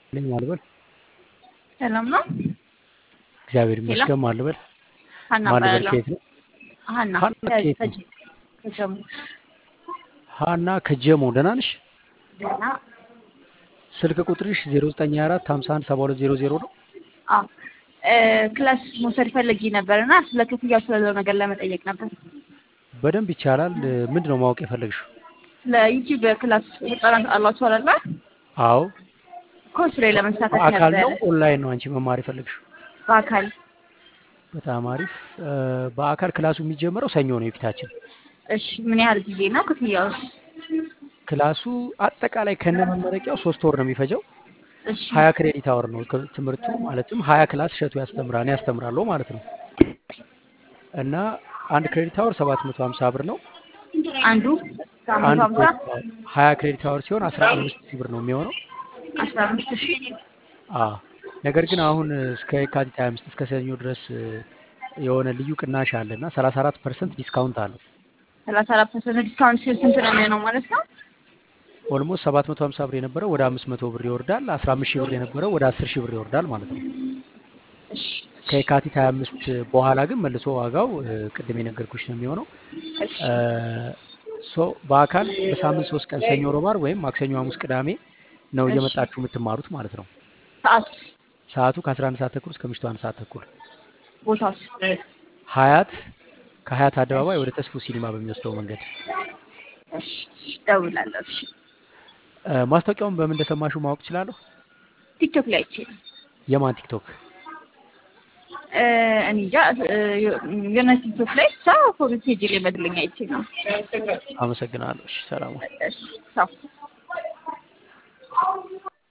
ነኝ ማልበል ሰላም ነው? እግዚአብሔር ሄሎ ይመስገን ማልበል ሀና ማልበል እባላለሁ። ከየት ነው? ሀና ሀና ከየት ነው? ከጅ ከጀሙ ሀና ከጀሞ ደህና ነሽ? ደህና ስልክ ቁጥርሽ 0924 51 7200 ነው። አ እ ክላስ መውሰድ ፈልጌ ነበር እና ስለ ክፍያው ስላለው ነገር ለመጠየቅ ነበር። በደንብ ይቻላል። ምንድን ነው ማወቅ የፈለግሽው? ስለ ዩቲዩብ ክላስ ህጻናት አሏቸው አይደለ? አዎ ኮርስ ላይ ለመሳተፍ በአካል ነው ነበር ኦንላይን ነው አንቺ መማር የፈለግሽው? በአካል በጣም አሪፍ። እ፣ በአካል ክላሱ የሚጀምረው ሰኞ ነው የፊታችን። እሺ ምን ያህል ጊዜ ነው ክፍያው? ክላሱ አጠቃላይ ከነ መመረቂያው ሶስት ወር ነው የሚፈጀው። እሺ ሀያ ክሬዲት አወር ነው ክ- ትምህርቱ ማለትም ሀያ ክላስ እሸቱ ያስተምራል እኔ ያስተምራለሁ ማለት ነው። እና አንድ ክሬዲት አወር ሰባት መቶ ሀምሳ ብር ነው። አንዱ ከአምስት አንድ ሀምሳ ክሬዲት አወር ሀያ ክሬዲት አወር ሲሆን አስራ አምስት ሺህ ብር ነው የሚሆነው። አስራ አምስት ሺህ አ ነገር ግን አሁን እስከ የካቲት 25 እስከ ሰኞ ድረስ እ፣ የሆነ ልዩ ቅናሽ አለ እና 34 ፐርሰንት ዲስካውንት አለው። ሰላሳ አራት ፐርሰንት ዲስካውንት ሲሆን ስንት ነው የሚሆነው ማለት ነው? ኦልሞስት 750 ብር የነበረው ወደ 500 ብር ይወርዳል። 15 ሺህ ብር የነበረው ወደ 10 ሺህ ብር ይወርዳል ማለት ነው። እሺ ከየካቲት 25 በኋላ ግን መልሶ ዋጋው እ፣ ቅድም የነገርኩሽ ነው የሚሆነው። እሺ እ፣ ሶ በአካል በሳምንት ሶስት ቀን ሰኞ፣ ሮብ፣ ዓርብ ወይም ማክሰኞ፣ ሐሙስ፣ ቅዳሜ ነው እሺ እየመጣችሁ የምትማሩት ማለት ነው። ሰዓት ሰዓቱ ከ11 ሰዓት ተኩል እስከ ምሽቱ አንድ ሰዓት ተኩል ቦታስ ሀያት ከሀያት አደባባይ ወደ ተስፎ ሲኒማ በሚወስደው መንገድ እሺ እደውላለሁ። እሺ እ፣ ማስታወቂያውን በምን እንደሰማሽው ማወቅ እችላለሁ? ቲክቶክ ላይ አይቼ ነው። የማን ቲክቶክ? እ፣ እኔ እንጃ እ፣ የሆነ ቲክቶክ ላይ ብቻ ፎቶ ፔጅ ላይ መድለኛ አይቼ ነው። አመሰግናለሁ። እሺ፣ ሰላም ሁኚ። እሺ ቻው